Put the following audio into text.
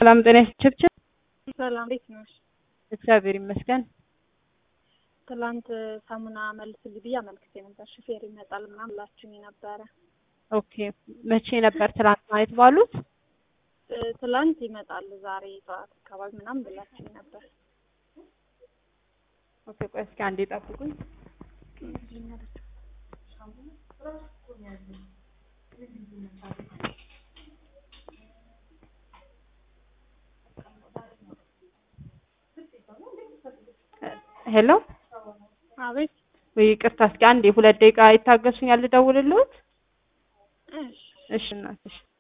ሰላም ጤና ይስጥልኝ። ሰላም እንዴት ነሽ? እግዚአብሔር ይመስገን። ትላንት ሳሙና መልስልኝ ብዬ አመልክቼ ነበር። ሹፌር ይመጣል ምናምን ብላችሁኝ ነበረ። ኦኬ መቼ ነበር ትናንት ማለት ባሉት? እ፣ ትላንት ይመጣል ዛሬ ጠዋት አካባቢ ምናምን ብላችሁኝ ነበር። ኦኬ ቆይ እስኪ አንዴ ጠብቁኝ። ሄሎ አቤት። ወይ ይቅርታ፣ እስኪ አንዴ ሁለት ደቂቃ ይታገሱኛል፣ ልደውልልዎት። እሺ እሺ እናትሽ